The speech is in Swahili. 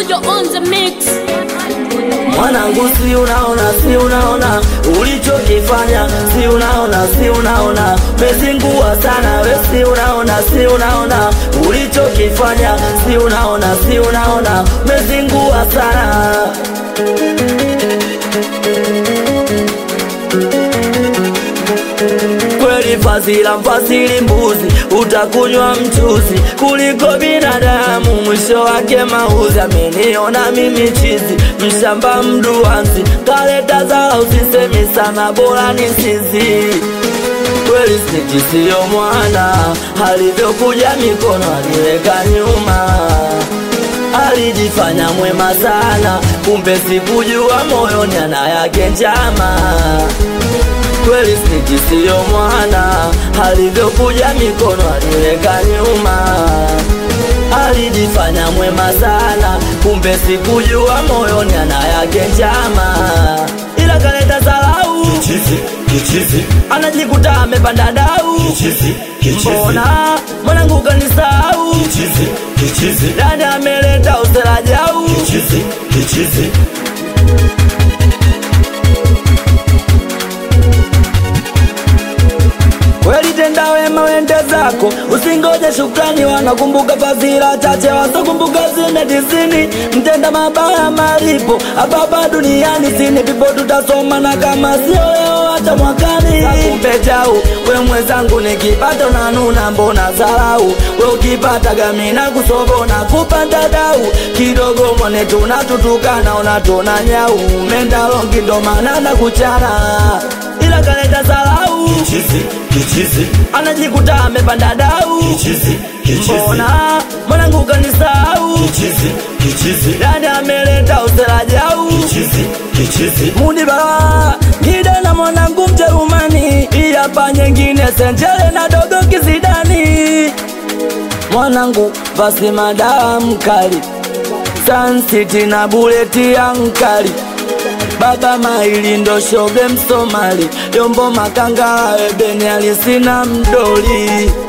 Studio on the mix. Mwanangu, si unaona, si unaona ulichokifanya, si unaona, si unaona mezingua sana we, si unaona, si unaona ulichokifanya, si unaona, si unaona mezingua sana kweli fazila mfasili mbuzi utakunywa mchuzi kuliko binadamu mwisho wake mauzi ameniona mimi chizi mshamba mduanzi kaleta zao usisemi sana bora ni sisi kweli sniki siyo mwana alivyokuja mikono aliweka nyuma alijifanya mwema sana kumbe sikujua moyoni ana yake njama kweli sniki siyo mwana alivyokuja mikono aliweka nyuma alijifanya mwema sana kumbe sikujua moyoni ana yake njama ila kaleta salau Kichizi, kichizi, anajikuta amepanda dau kichizi, kichizi, mbona mwanangu kanisau kichizi, kichizi, dani ameleta usela jau kichizi, kichizi. kweli tenda wema wende zako usingoje shukrani wanakumbuka fadhila chache wasokumbuka zime tisini mtenda mabaya malipo hapapa duniani sini pipo tutasoma na kama sio leo hata mwakani akumbe jau we mwenzangu nikipata unanuna mbona zarau we ukipata gamina kusobona kupanda dau kidogo mwone tunatutukana unatona nyau mendalongi ndo maana na kuchana ila kaleta zarau Kichizi, kichizi, anajikuta amepanda dau kichizi, kichizi, mbona mwanangu kanisau kichizi, kichizi, dani ameleta usela jau kichizi, kichizi. munibara ngide na mwanangu mjerumani iyapa nyengine senjele na dogo kizidani mwanangu basi madawa mkali sansiti na buleti ya nkali baba maili ndo shoge msomali yombo makanga ebeni alisina mdoli